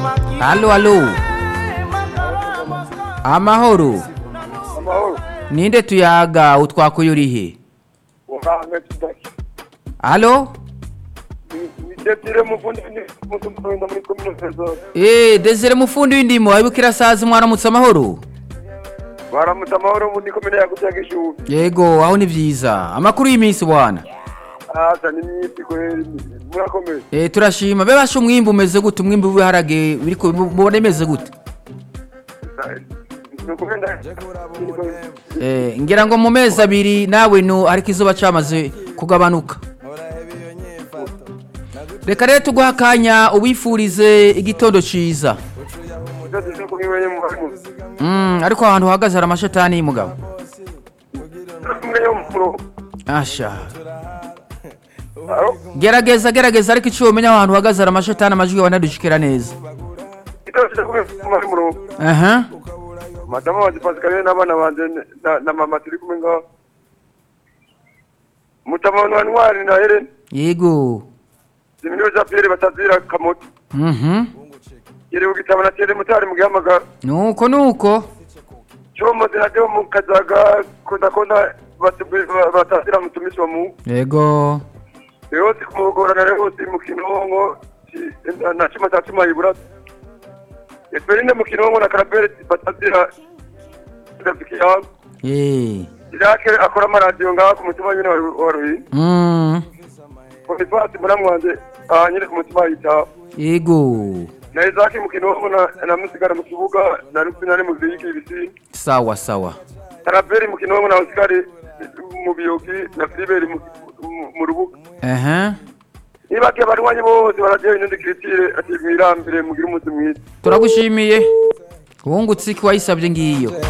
Halo halo. Amahoro. amahoro Ninde tuyaga utwakuye urihe? uhange tudaki Halo? nidetire mufundi mutumenda muri komine zose Eh, Desire mufundi w'indimo abikira sazi mwaramutse amahoro. baramutse amahoro muri komine yagutse yagishubi Yego, aho ni vyiza. Amakuru y'iminsi bwana. asa n'imyiti kweri murakomeye Eh, turashima. Be basho umwimbu umeze gute? Umwimbu w'ibiharage biriko mubone meze gute? nukugenda Eh, ngira ngo mu mezi abiri nawe no ariko izuba camaze kugabanuka. Reka rero tuguha akanya ubifurize igitondo ciza. udadise kubimenye mu harimo Mm, ariko ahantu uhagaze hari amashetani y'umugabo. umwe yo mu Asha. aro Gerageza gerageza ariko icyo umenya ahantu uhagaze hari amashetani amajwi yawe ntadushikira neza. idadise kubimenye mu rugo Aha. madamu wanjye pasikalie n'abana banje na- na mama turi kumwe ngaho mutamano wa ntwari na helen Yego. zimiriwe za pierre batazira kamoto Mhm. yiriwe gitabo na tere mutari mu gihamagara Nuko nuko. chomo zinajya mu kajaga kudakonda batazira mutumisi wa mungu Yego. rero kumugorana rero mu kinongo na chima cha chima ibura esperine mu kinongo na karabere batazira rafiki yangu Eh. Jacques akora amaradiyo ngaha ku mutima nyine wa ruhi Mm. bonifasi muramu wanje aha nyine ku mutima yitaho Yego. na Isaac mu kinongo na na musigara mu kibuga na rupina mu ziyigi ibisi Sawa sawa. karabere mu kinongo na osikari mu biyogi na filiberi mu- mu- mu rubuga Aha. niba ke barwanyi bose baradiyo inundi kiritire ati mwirambire mugire umunsi mwiza Turagushimiye. Wungutse iki wayisabye ngiyo.